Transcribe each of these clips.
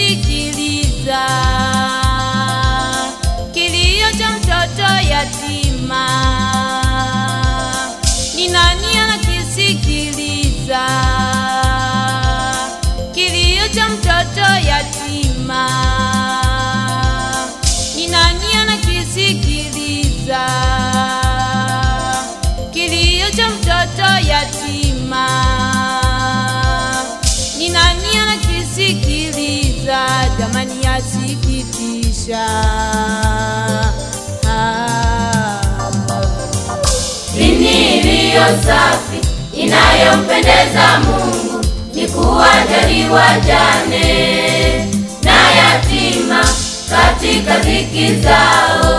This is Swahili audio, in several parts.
anakisikiliza kilio cha mtoto yatima? Ni nani anakisikiliza kilio cha mtoto yatima? Ni nani anakisikiliza kilio cha mtoto yatima? Ni nani anakisikiliza? Jamani, yasikitisha. Ah. Dini iliyo safi inayompendeza Mungu ni kuwajali wajane na yatima katika dhiki zao.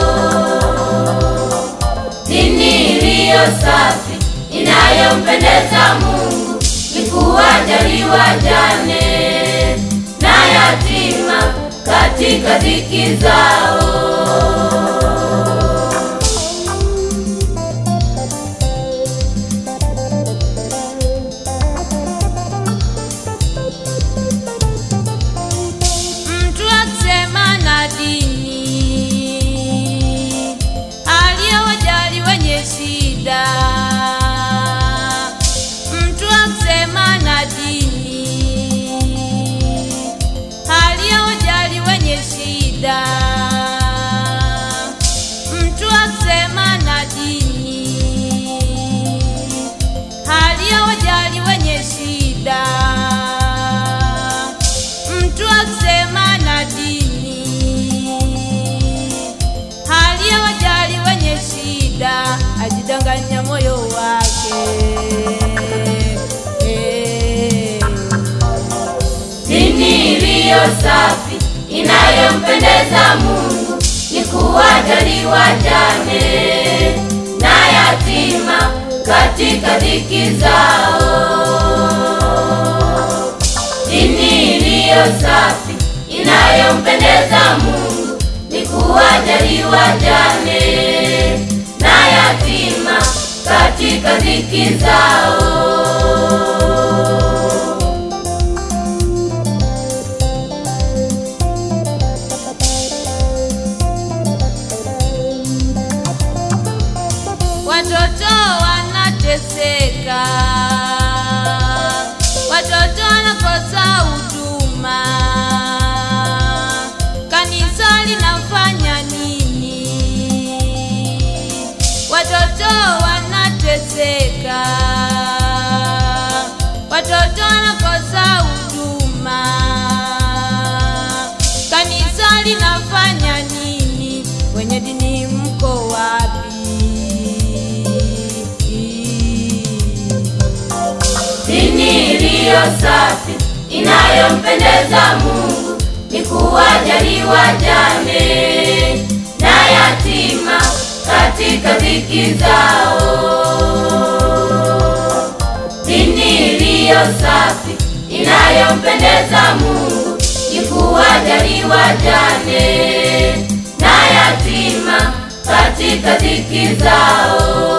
Dini iliyo safi inayompendeza Mungu ni kuwajali wajane na yatima katika dhiki zao. Mtu akisema na dini aliyowajali wenye shida. Mtu akisema na dini aliyowajali wenye shida. Mtu akisema na dini aliyowajali wenye shida mtu akisema na dini hali ya wajali wenye shida ajidanganya moyo wake Eh. Dini iliyo safi inayompendeza Mungu ni kuwajali wajane na yatima katika dhiki zao. Dini iliyo safi inayompendeza Mungu ni kuwajali wajane na yatima katika dhiki zao. Watoto wanateseka, watoto wanakosa huduma. Kanisa linafanya nini? Watoto wanateseka, watoto wanakosa huduma. Kanisa linafanya nini? Wenye dini mko wapi? Dini iliyo safi inayompendeza Mungu ni kuwajali wajane na yatima katika dhiki zao. Dini iliyo safi inayompendeza Mungu ni kuwajali wajane na yatima katika dhiki zao.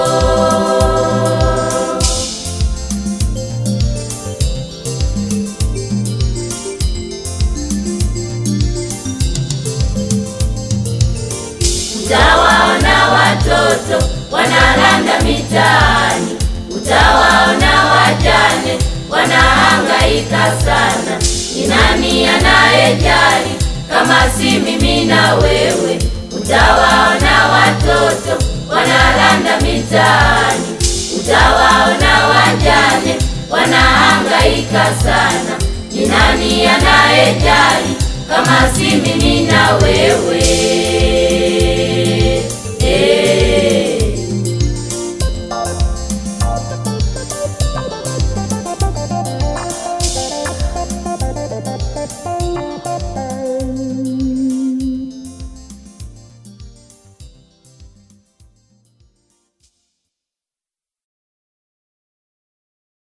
Utawaona watoto wanalanda mitaani, utawaona wajane wanahangaika sana. Ni nani anayejali kama si mimi na wewe? Utawaona watoto wanalanda mitaani, utawaona wajane wanahangaika sana. Ni nani anayejali kama si mimi na wewe?